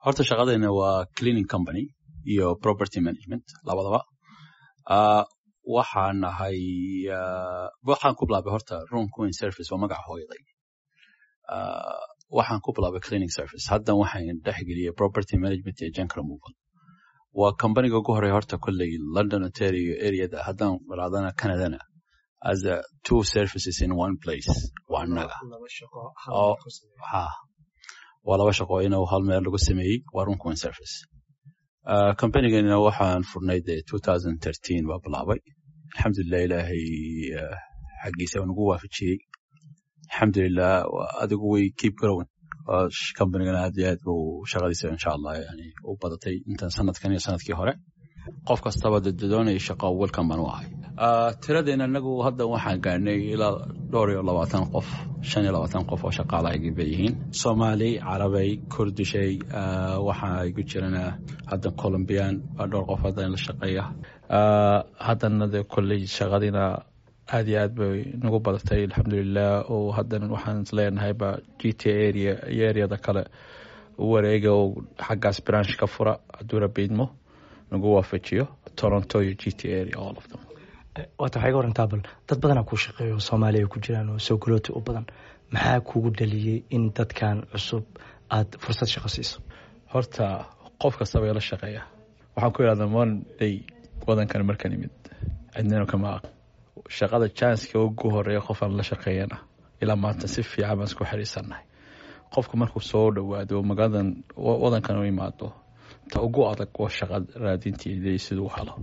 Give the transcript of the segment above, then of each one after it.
horta shaqadayna waa cleaning company iyo property management labadaba waxaan nahay waxaan ku bilaabay horta room queen service waa magaca hooyaday waxaan ku bilaabay cleaning service haddan waxaan dhexgeliyay property management iyo junk removal waa companiga ugu horeya horta kolley london ontario areada haddaan raadana canadana as a two services in one place waa annaga waa laba shaqo inuu hal meel lagu sameeyey waa room queen service companigana waxaan furnay de baa bilaabay alxamdulilah ilaahay xaggiisa waa nagu waafajiyey alxamdulilah adigu way keep growing companigana aad iyo aad buu shaqadiisa insha allah yani u badatay intan sanadkan iyo sanadkii hore qof kastaba doonaya shaqo welcome baan u ahay tiradeena anagu hadda waxaan gaarnay ilaa dhowr iyo labaatan qof shan iyo labaatan qof oo shaqaalahaygi bay yihiin soomaali carabay kurdishay waxaa igu jirana hadda colombian baa dhowr qof hadda la shaqeeya haddana de kolley shaqadina aad iyo aad bay nagu badatay alxamdulilah oo haddana waxaan isleenahayba g t area iyo areada kale u wareega oo xaggaas branch ka fura hadduu rabiidmo nagu waafajiyo toronto iyo g t area all of them waata waxay ga warantaa bal dad badanaa kuu shaqeeyo soomaaliya ku jiraan oo soo galooti u badan maxaa kugu dhaliyey in dadkan cusub aada fursad shaqo siiso horta qof kastaba ila shaqeeya waxaan ku idhahdaa monday wadankan markaan imid cidnina kama aq shaqada janska ugu horeeya qof aan la shaqeeyana ilaa maanta si fiican baan isku xiriirsannahay qofku markuu soo dhowaado magaaladan wadankan u imaado ta ugu adag waa shaqa raadinteeda siduu helo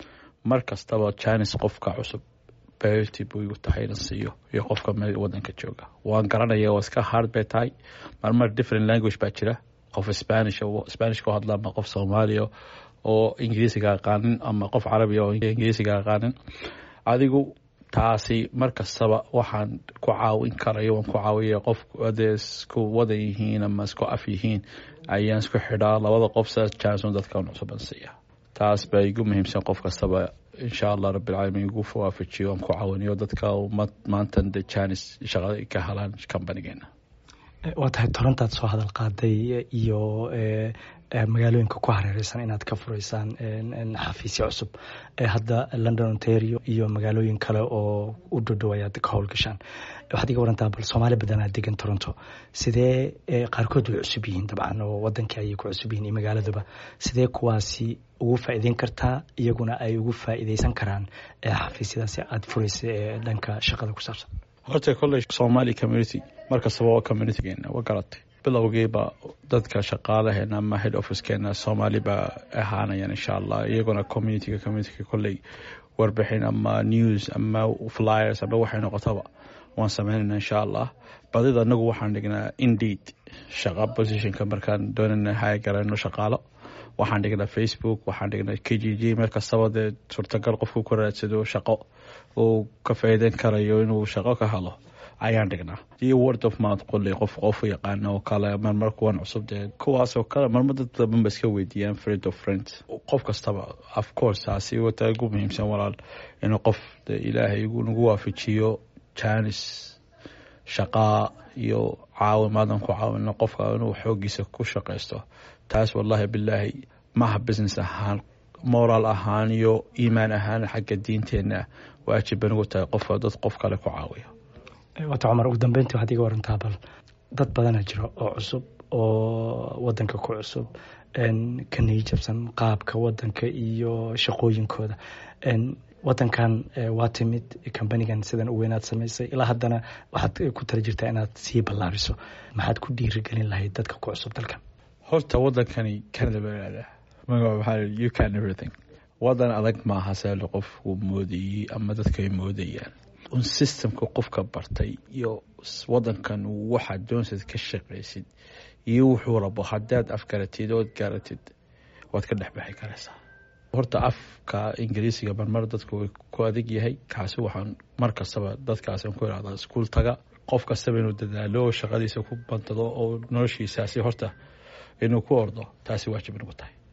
mar kastaba janis qofka cusub berty buu igu tahay inan siiyo iyo qofka meel wadanka jooga waan garanaya waa iska hard bay tahay marmar different language baa jira qof spanish spanish ku hadla ama qof soomaaliya oo ingiriisiga aqaanin ama qof carabiya oo ingiriisiga aqaanin adigu taasi mar kastaba waxaan ku caawin karayo waan ku caawiya qof adee isku wadan yihiin ama isku af yihiin ayaan isku xidhaa labada qof saas janson dadkan cusuban siiya taas baa igu muhiimsan qof kastaba insha allah rabbilcaalamiin igu waafajiyo aan ku caawiniyo dadka maantan de janis shaqada ka helaan companigeena waa tahay torontaad soo hadal qaaday iyo magaalooyinka ku hareereysan inaad ka fureysaan xafiisya cusub hadda london ontario iyo magaalooyin kale oo u dhodhow ayaad ka howlgashaan waxaad iga warantaa bal soomaali badanaa degan toronto sidee qaarkood way cusub yihiin dabcan oo wadankii ayay ku cusub yihiin iyo magaaladuba sidee kuwaasi ugu faa'iideyn kartaa iyaguna ay ugu faa'iideysan karaan xafiisyadaasi aada fureysa ee dhanka shaqada ku saabsan horta kolley somali community mar kastaba waa communitygeena waa garatay bilowgiiba dadka shaqaalaheena ama head officekeena soomaali baa ahaanayaan insha allah iyaguna communityga communityga kolley warbixin ama news ama flyers ama waxay noqotaba waan sameynayna insha allah badida anagu waxaan dhignaa indeed shaqa positionka markaan doonana hay garayno shaqaalo waxaan dhignaa facebook waxaan dhignaa k g g meel kastaba dee suurtagal qofku ku raadsado shaqo uu ka faa'iideyn karayo inuu shaqo ka helo ayaan dhignaa iyo word of mouth qolley qof qofu yaqaana oo kale marmar kuwan cusub dee kuwaasoo kale marmar dad badan ba iska weydiiyaan friend of friends qof kastaba of course taasi wata ugu muhiimsan walaal inuu qof de ilaahay nagu waafajiyo janis shaqaa iyo caawimaadan ku caawino qofka inuu xoogiisa ku shaqaysto taas wallahi bilaahi maaha business ahaan moraal ahaan iyo iimaan ahaan xagga diinteenna waajib banugu tahay qofka dad qof kale ku caawiyo wata cumar ugu dambeyntii waxaad iga warantaa bal dad badana jiro oo cusub oo wadanka ku cusub ka niyijabsan qaabka wadanka iyo shaqooyinkooda wadankan waa timid kambanigan sidan u weynaad samaysay ilaa haddana waxaad ku tala jirtaa inaad sii ballaariso maxaad ku dhiirigelin lahayd dadka ku cusub dalkan horta wadankani canada baa ihahdaa magaca waxaa you can everything wadan adag maaha saali qofku moodayey ama dadka ay moodayaan un systemka qofka bartay iyo wadankan waxaad doonsayd ka shaqaysid iyo wuxuu rabo haddaad afgaratid ood gaaratid waad ka dhexbaxi karaysaa horta afka ingiriisiga marmar dadku way ku adig yahay kaasi waxaan mar kastaba dadkaasaan ku irahdaa iskuul taga qof kastaba inuu dadaalo oo shaqadiisa ku bantado oo noloshiisaasi horta inuu ku ordo taasi waajib nagu tahay